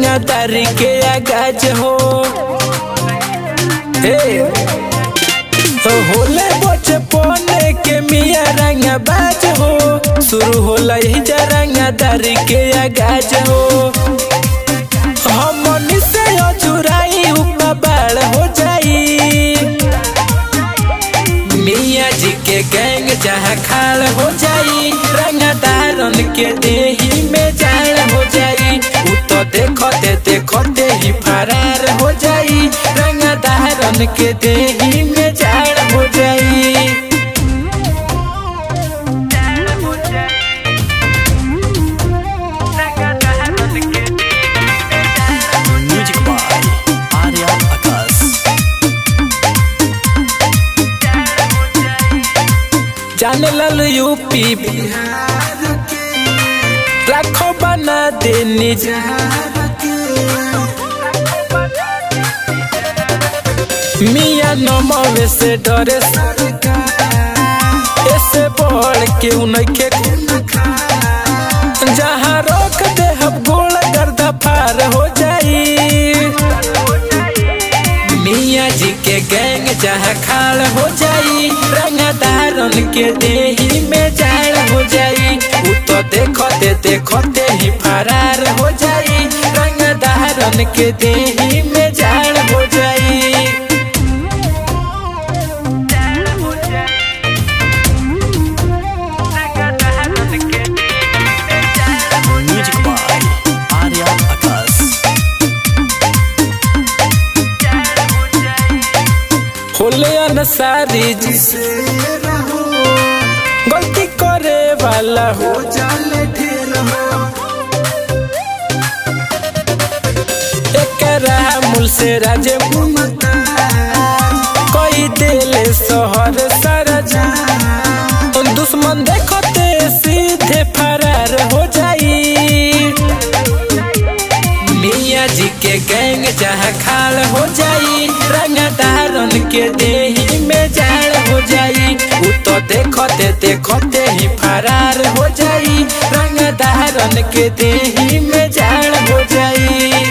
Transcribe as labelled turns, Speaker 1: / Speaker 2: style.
Speaker 1: रंगदारी के आगाज हो हे तो होले बचपन के मिया रंगबाज हो शुरू होला यही रंगदारी के आगाज हो हमनी से अजुराई उपबाड़ हो जाई मिया जी के गैंग जहाँ खाल हो जाई रंगदारन के देही में जाल हो जाई उ तो देखते देखते ही फरार हो जाई रंगदारन के देही में जाल हो जाई
Speaker 2: म्यूजिक बाय आर्या आकाश
Speaker 1: जाने लाल यूपी बिहार के लाखों बना देनी मिया नमवे से डरे सरकार ऐसे बढ़ के उनके जहाँ रोक दे हम गोल गर्दा पार हो जाई मिया जी के गैंग जहाँ खाल हो जाई रंगदारन के देही में जाल हो जाई उ तो देखते देखते ही फरार हो जाई रंगदारन के देही में जाल हो जाई
Speaker 2: म्यूजिक बाय आर्या आकाश
Speaker 1: होले अनसारी जिसे रहो गलती करे वाला हो जाले ढेर हो एकरा मुल से राजे मुमता कोई दिल शहर सरजा दुश्मन देखते सीधे फरार हो जाई मिया जी के गैंग जहाँ खाल हो जाई रंगदारन के देही में जाल हो जाई उ तो देखते देखते ही फरार हो जाई रंगदारन के देही में जाल हो जाई